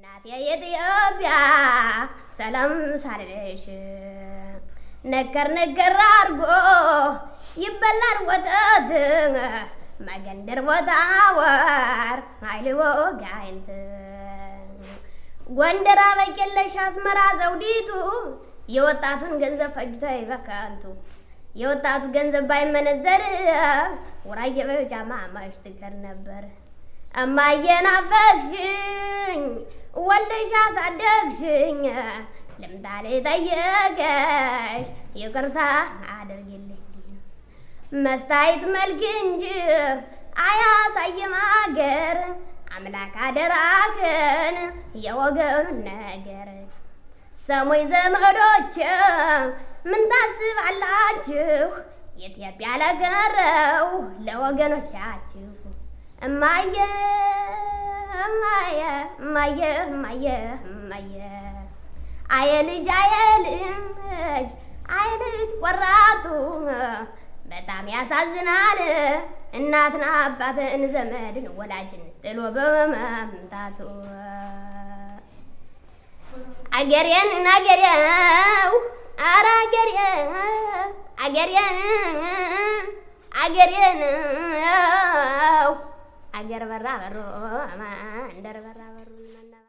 እናቴ የኢትዮጵያ ሰላም ሳልልሽ ነገር ነገር አርጎ ይበላል ወተት መገንደር ቦታ ወር አይልዎ ጋይንት ጎንደር አበቄለሽ አስመራ ዘውዲቱ የወጣቱን ገንዘብ ፈጅቶ ይበከንቱ የወጣቱ ገንዘብ ባይመነዘር ወራየ በጃማ ማሽ ትቀር ነበር። እማዬ ናፈቅሽኝ ወልደሽ አሳደግሽኝ ልምጣ ልጠይቅሽ ይቅርታ አድርጊልኝ መስታየት መልክ እንጂ አያሳይም አገር አምላክ አደራክን የወገኑን ነገር ሰሞይ ዘመዶች ምን ታስባላችሁ? ኢትዮጵያ ለቀረው ለወገኖቻችሁ እማየ እማየ እማየ እማየ እማየ አየ ልጅ አየ ልጅ አየ ልጅ ቆራጡ በጣም ያሳዝናል። እናትን አባትን ዘመድን ወላጅን ጥሎ በመምጣቱ አገሬን አገሬው አረ አገሬ አገሬን አገሬን አገር በራ በሮ መንደር በራ